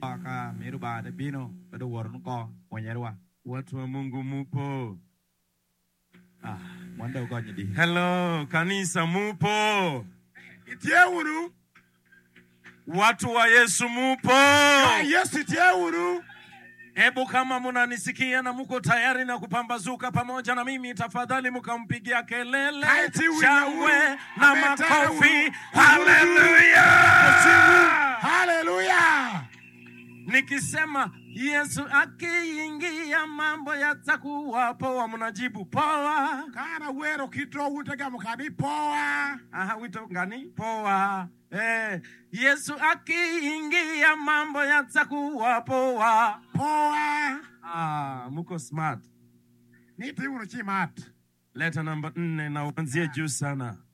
ko ka miru ba de bino bedo wor no ko mwenyerwa Watu wa Mungu mupo? ah mwanda uko nyidi Hello, kanisa mupo? itie uru Watu wa Yesu mupo? Ka yesu itie uru Hebu kama munanisikia na muko tayari na kupambazuka pamoja na mimi, tafadhali mukampigia kelele, Kaiti wina shangwe uru, na ametaka makofi. uru, Haleluya! haleluya Nikisema Yesu akiingia mambo yatakuwa poa, mnajibu poa. kana wero kito utega mukani poa Aha, wito gani? Poa. Eh, Yesu akiingia mambo yatakuwa poa. poa Ah, muko smart. niti uru chimat Leta namba nne na uanzie juu sana.